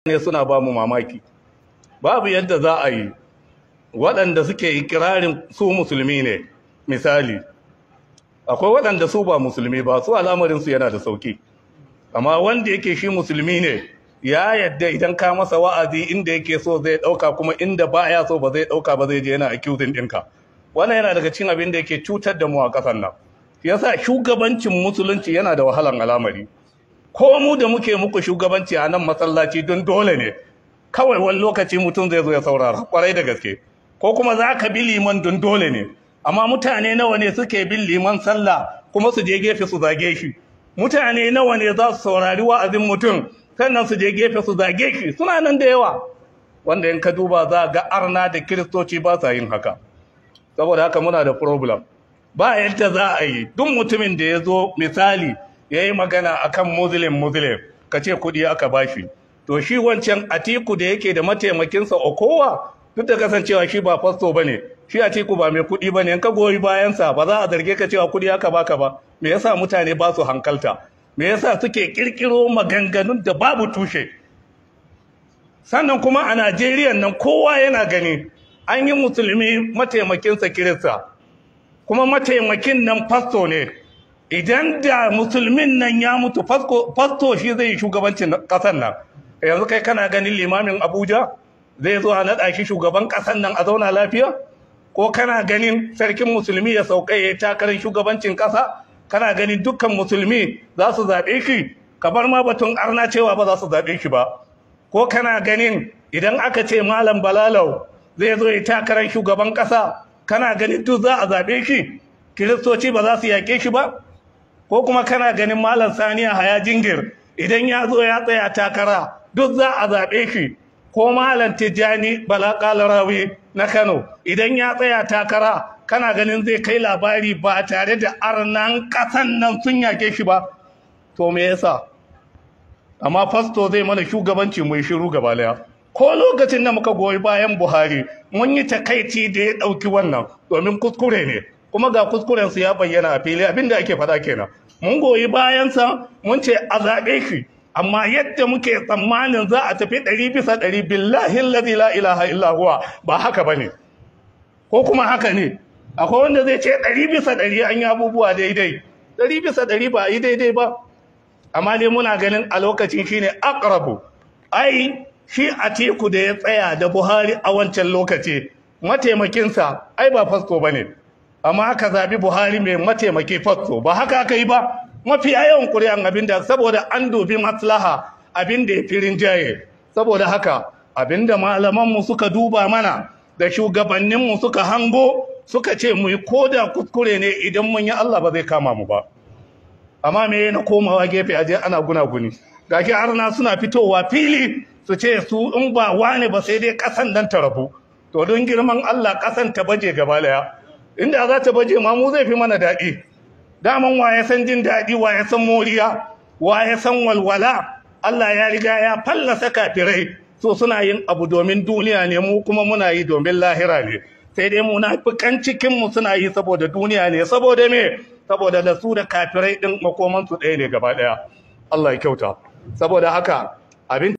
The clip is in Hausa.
ne suna ba mu mamaki babu yadda za a yi waɗanda suke ikirarin su musulmi ne misali akwai waɗanda su ba musulmi ba su al'amarinsu yana da sauki amma wanda yake shi musulmi ne ya yadda idan ka masa wa'azi inda yake so zai ɗauka kuma inda ba ya so ba zai ɗauka ba zai je yana accusing ɗinka wannan yana daga cin abin da yake cutar da mu a ƙasar nan yasa shugabancin musulunci yana da wahalan al'amari ko mu da muke muku shugabanci a nan masallaci don dole ne kawai wani lokaci mutum zai zo ya saurara kwarai da gaske ko kuma za ka bi liman don dole ne amma mutane nawa ne suke bin liman sallah kuma su je gefe su zage shi mutane nawa ne za su saurari wa'azin mutum sannan su je gefe su zage shi suna nan da yawa wanda in ka duba za ga arna da kiristoci ba sa yin haka saboda haka muna da problem ba yadda za a yi duk mutumin da ya zo misali ya yi magana akan muslim muslim ka ce kudi aka bashi to shi wancan atiku da yake da mataimakinsa okowa duk da kasancewa shi ba fasto ba ne shi atiku ba mai kudi ba ne in ka goyi bayansa ba za a zarge ka cewa kudi aka baka ba me yasa mutane ba su hankalta me yasa suke kirkiro maganganun da babu tushe sannan kuma a najeriya nan kowa yana gani an yi musulmi mataimakinsa kirista kuma mataimakin nan fasto ne idan da musulmin nan ya mutu fasto shi zai yi shugabancin ƙasar nan yanzu kai kana ganin limamin abuja zai zo a naɗa shi shugaban ƙasar nan a zauna lafiya ko kana ganin sarkin musulmi ya sauka ya takarar shugabancin ƙasa kana ganin dukkan musulmi za su zaɓe shi kamar ma batun arna cewa ba za su zaɓe shi ba ko kana ganin idan aka ce malam balalau zai zo ya takarar shugaban ƙasa kana ganin duk za a zaɓe shi kiristoci ba za su yaƙe shi ba ko kuma kana ganin malam saniya haya jingir idan ya zo ya tsaya takara duk za a zaɓe shi ko malam tijjani bala kalarawi na kano idan ya tsaya takara kana ganin zai kai labari ba tare da arnan ƙasan nan sun yaƙe shi ba to me yasa amma fasto zai mana shugabanci mai shiru gaba daya ko lokacin da muka goyi bayan buhari mun yi takaici da ya ɗauki wannan domin kuskure ne kuma ga kuskurensu ya bayyana a fili abinda ake faɗa kenan mun goyi bayansa mun ce a zaɓe shi amma yadda muke tsammanin za a tafi ɗari bisa ɗari billahi lazi la ilaha illa huwa ba haka ba ne ko kuma haka ne akwai wanda zai ce ɗari bisa ɗari an yi abubuwa daidai ɗari bisa ɗari ba a yi daidai ba amma dai muna ganin a lokacin shine akrabu ai shi a teku da ya tsaya da buhari a wancan lokaci mataimakinsa ai ba fasto ba ne amma aka zaɓi buhari mai mataimaki fasto ba haka aka yi ba mafi yawan ƙuri'an abin da saboda an dubi maslaha abin da ya fi rinjaye saboda haka abin da malamanmu suka duba mana da shugabanninmu suka hango suka ce mu yi koda kuskure ne idan mun yi allah ba zai kama mu ba amma me na komawa gefe aje ana gunaguni gashi arna suna fitowa fili su ce su in ba wane ba sai dai kasan dan ta rabu to don girman Allah kasan ta baje gaba daya inda za ta baje ma mu zai fi mana daɗi daman wa ya san jin daɗi wa ya san moriya wa ya san walwala Allah ya riga ya fallasa kafirai so suna yin abu domin duniya ne mu kuma muna yi domin lahira ne sai dai munafikan cikin mu suna yi saboda duniya ne saboda me saboda da su da kafirai din makoman su ɗaya ne gaba ɗaya Allah ya kyauta saboda haka abin